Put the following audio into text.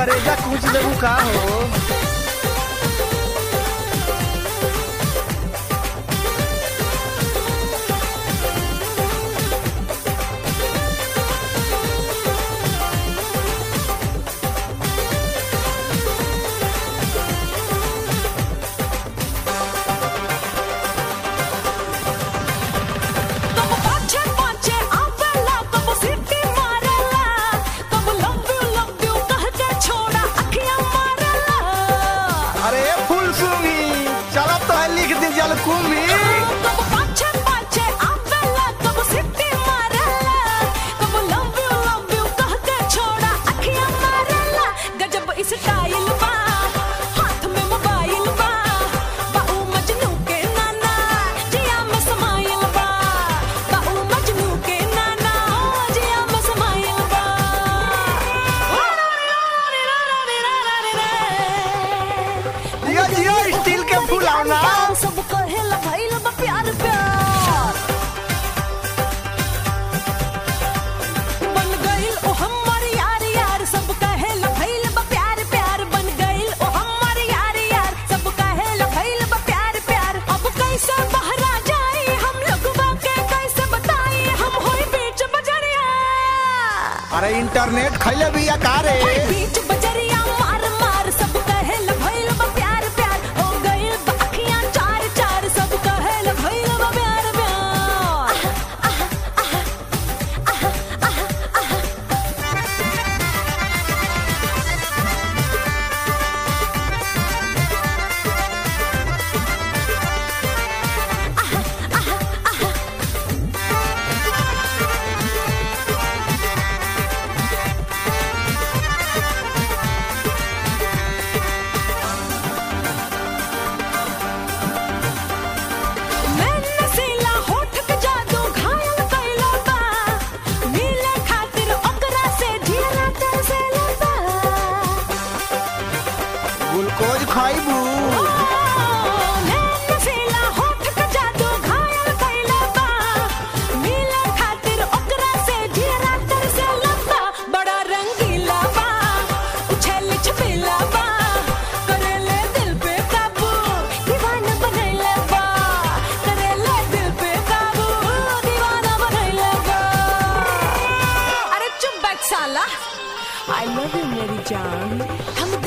करेजा कुछ देबू का हो कब पाछे पाछे आवेला कब सीटी मारेला कब लव यू लव यू कह के छोड़ा अखियां मारेला अरे फुल सुंगी चलो तो है लिख दी जल कुंभी कब पाछे पाछे आवेला कब सीटी मारेला कब लव यू लव यू कह के छोड़ा अखियां मारेला गजब स्टाइल बा हाथ में मोबाइल बा बाऊ मजनू के नाना जिया में समाइल बा बाऊ मजनू के नाना जिया में समाइल बा जियो जियो स्टील के फुलावना सब कहेला भइल बा प्यार प्यार बन गइल ओ हमर यार यार सब कहेला भइल बा प्यार प्यार बन गइल ओ हमर यार यार सब कहेला भइल बा प्यार प्यार अब कैसे बहरा जाई हम लोगवा के कैसे बताई हम होई बीच बजरिया अरे इंटरनेट खैले भी रे बीच बजरिया मार मार सब कहेला भइल बा प्यार प्यार हो गइल बा अखियां चार चार सब कहेला भइल बा प्यार प्यार मैं नसीला होठ के जादू घायल कइला बा मिले खातिर ओकरा से ढेरा तरसेला बा ग्लूकोज खाइबू मैं नसीला होठ के जादू घायल कइला बा मिले खातिर ओकरा से ढेरा तरसेला बा बड़ा रंगीला बा उछल छपेला बा करेले दिल पे काबू दीवाना बनैला बा करेले दिल पे काबू दीवाना बनैला बा अरे चुप बैठ साला आई लव यू मेरी जान हम